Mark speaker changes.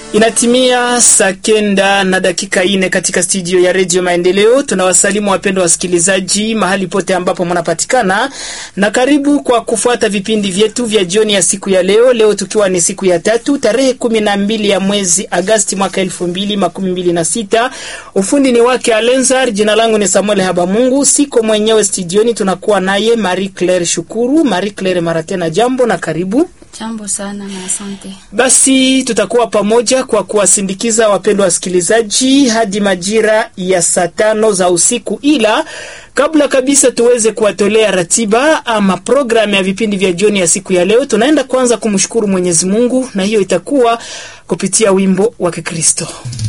Speaker 1: Inatimia saa kenda na dakika ine katika studio ya redio Maendeleo. Tunawasalimu wapendwa wasikilizaji mahali pote ambapo mnapatikana, na karibu kwa kufuata vipindi vyetu vya jioni ya siku ya leo. Leo tukiwa ni siku ya tatu tarehe kumi na mbili ya mwezi Agasti mwaka elfu mbili makumi mbili na sita. Ufundi ni wake Alenzar, jina langu ni Samuel Habamungu, siko mwenyewe studioni, tunakuwa naye Marie Claire Shukuru. Marie Claire, mara tena jambo na karibu.
Speaker 2: Jambo sana na asante.
Speaker 1: Basi tutakuwa pamoja kwa kuwasindikiza wapendwa wasikilizaji hadi majira ya saa tano za usiku, ila kabla kabisa tuweze kuwatolea ratiba ama programu ya vipindi vya jioni ya siku ya leo, tunaenda kwanza kumshukuru Mwenyezi Mungu, na hiyo itakuwa kupitia wimbo wa Kikristo.